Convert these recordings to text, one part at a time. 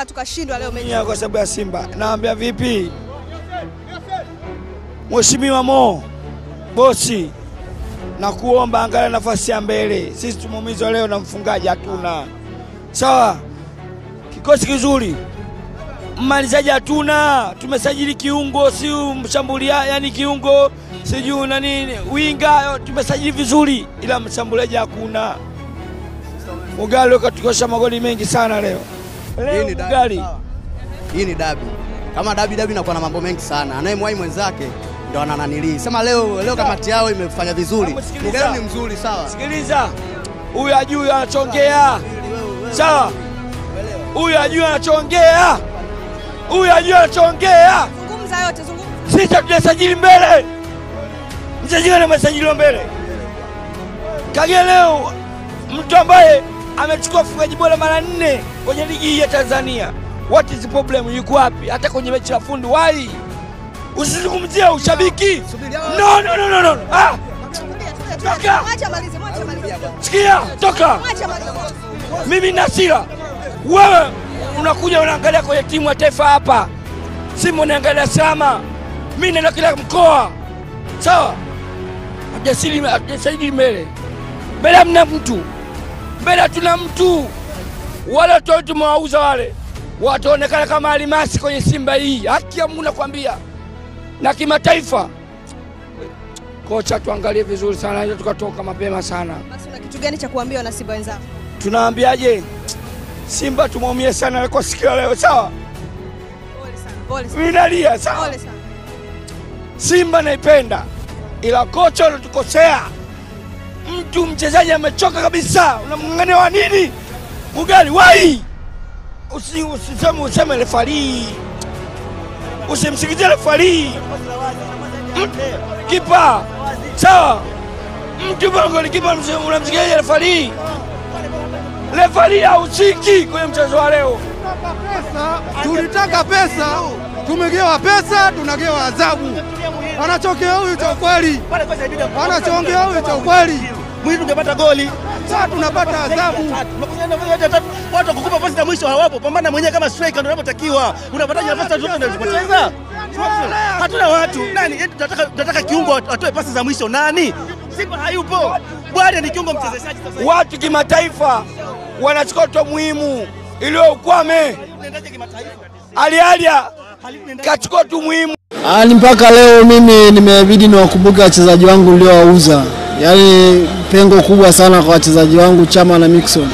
mpaka tukashindwa leo mechi? Nia kwa sababu ya Simba. Naambia vipi, Mheshimiwa Mo bosi, na kuomba angalia nafasi ya mbele. Sisi tumeumizwa leo na mfungaji, hatuna sawa. Kikosi kizuri, mmalizaji hatuna. Tumesajili kiungo, si mshambulia, yani kiungo sijui na nini, winga tumesajili vizuri, ila mshambuliaji hakuna. Mugali katukosha magoli mengi sana leo. Hii Leo ni dabi, Mugali sawa. Hii ni dabi. Kama dabi dabi inakuwa na mambo mengi sana. Anayemwahi mwenzake ndo anananilii. Sema leo leo kamati yao imefanya vizuri. Hebu sikiliza. Mugalu ni mzuri sawa. Sikiliza, huyu ajui anachongea, sawa? Huyu ajui anachongea, huyu ajui anachongea. Zungumza yote, zungumza. Sisi tunasajili mbele, msajili na masajiliwa mbele. Kagera leo mtu ambaye amechukua ufungaji bora mara nne kwenye ligi hii ya Tanzania. What is the problem? Yuko wapi? Hata kwenye mechi ya fundi wai usizungumzie ushabiki. No, no, no, no, no. Ah, Toka. Mwache amalize, mwache amalize. sikia, toka. Mwache amalize. Mimi na hasira, wewe unakuja unaangalia kwenye timu ya taifa hapa, Simba unaangalia Sama, mimi naenda kila mkoa, sawa? Hatujasili hatujasajili mbele, mbele hamna mtu, mbele hatuna mtu. Wale watu wote tumewauza wale, wataonekana kama alimasi kwenye Simba hii. Haki ya Mungu nakwambia, na kimataifa. Kocha, tuangalie vizuri sana, ili tukatoka mapema sana. Basi una kitu gani cha kuambia wana Simba wenzako? tunaambiaje Simba tumeumia sana kwa siku ya leo, sawa? Pole sana. Pole sana. Mimi nalia, sawa? Pole sana. Simba naipenda, ila kocha unatukosea. Mtu mchezaji amechoka kabisa, unamng'ang'ania wa nini? Mugali wai, usi usiseme useme refari, usimsikizie refari. M- Kipa sawa, mtu bongo kipa unamsikiaje refari? Refari hahusiki kwenye mchezo wa leo. Tulitaka pesa, tumegewa pesa, tunagewa adhabu. Anachokea huyu cha ukweli, anachongea huyu cha ukweli. Mwili tungepata goli. Sasa tunapata adhabu. Watu wakukupa pasi za mwisho hawapo. Pambana mwenyewe kama striker ndio unapotakiwa. Unapataje nafasi zote unazopoteza? Hatuna watu. Nani? Eti Tunataka tunataka kiungo atoe pasi za mwisho. Nani? Simba hayupo. Bwana ni kiungo mchezeshaji sasa. Watu kimataifa wanachukua to muhimu iliyo ukwame. Unaendaje kimataifa? Alialia kachukua tu muhimu. Yaani mpaka leo mimi nimebidi niwakumbuke wachezaji wangu niliowauza, yaani pengo kubwa sana kwa wachezaji wangu Chama na Mixon,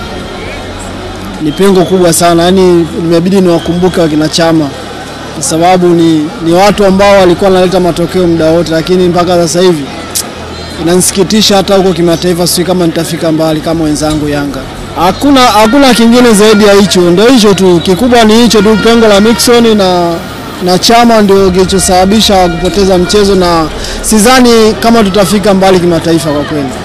ni pengo kubwa sana, yaani nimebidi niwakumbuke wakina Chama kwa sababu ni, ni watu ambao walikuwa wanaleta matokeo muda wote, lakini mpaka sasa hivi inanisikitisha hata huko kimataifa, sijui kama nitafika mbali kama wenzangu Yanga. Hakuna hakuna kingine zaidi ya hicho, ndio hicho tu, kikubwa ni hicho tu, pengo la Mixon na na Chama ndio kilichosababisha kupoteza mchezo, na sidhani kama tutafika mbali kimataifa kwa kweli.